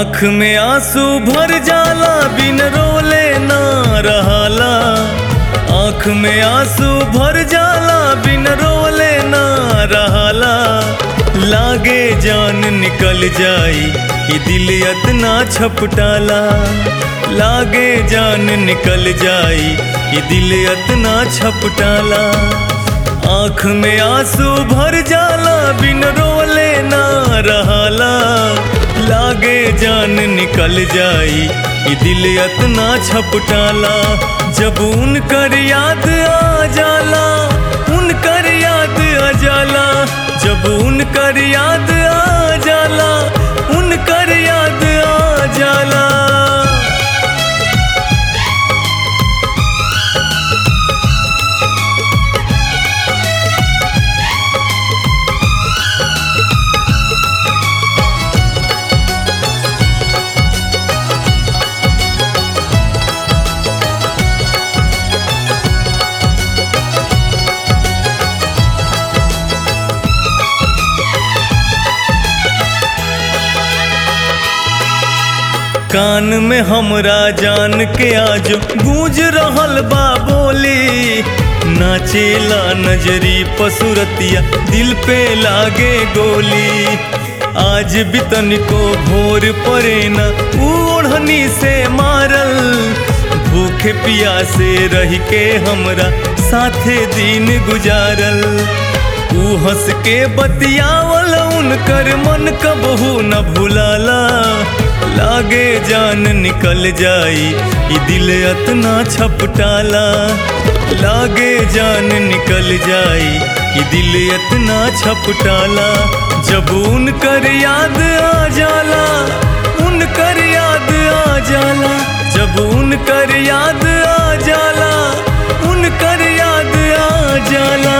आँख में आंसू भर जाला बिन रोले ना रहाला आँख में आंसू भर जाला बिन रोले ना रहाला लागे जान निकल जाई कि दिल इतना छपटाला लागे जान निकल जाई कि दिल इतना छपटाला आँख में आंसू भर जाला बिन रोले ना रहाला लागे जान निकल जाई ये दिल इतना छपटाला जब उनकर याद आ जाला उनकर याद आ जाला जब उनकर याद आ जाला उनकर याद आ जाला कान में हमरा जान के आज गूंज रहल बा बोली नाचेला नजरी पसुरतिया दिल पे लागे गोली आज भी तनिको भोर परे न ओढ़नी से मारल भूखे पियासे रह के हमरा साथे दिन गुजारल ऊ हंस के बतियावल उनकर मन कबहू न भुलाला लागे जान निकल जाई ई दिल इतना छपटाला लागे जान निकल जाई ई दिल इतना छपटाला जब उनकर याद आ जाला उनकर याद आ जाला जब उनकर याद आ जाला उनकर याद आ जाला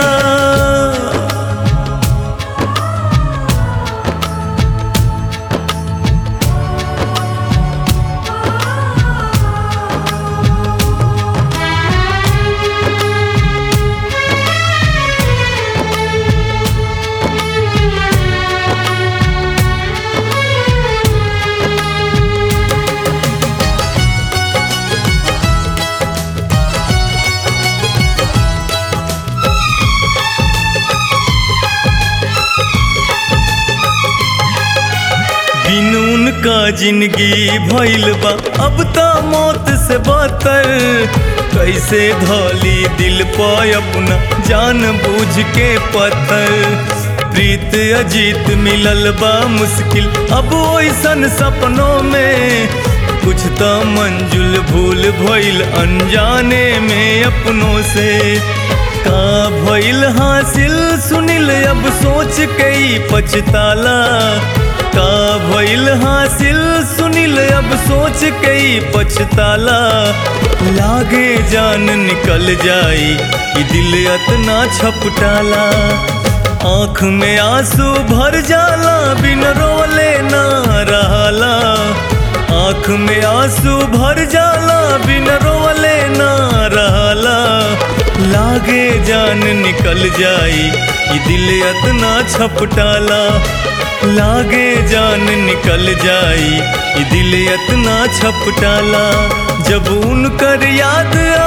बिन उनका जिंदगी भइल बा अब त मौत से बदतर कैसे धौली दिल पर अपना जान बूझ के पत्थर प्रीत अजीत मिलल बा मुश्किल अब ओइसन सपनों में कुछ तो मंजुल भूल भइल अनजाने में अपनों से का भइल हासिल सुनिल अब सोच के ही पछताला का भइल हासिल सुनिल अब सोच के ही पछताला लागे जान निकल जाई कि दिल इतना छपटाला आँख में आंसू भर जाला बिन रोले ना रहाला आँख में आंसू भर जाला बिन रोले ना रहाला लागे जान निकल जाई कि दिल इतना छपटाला लागे जान निकल जाई कि दिल इतना छपटाला जब उनकर याद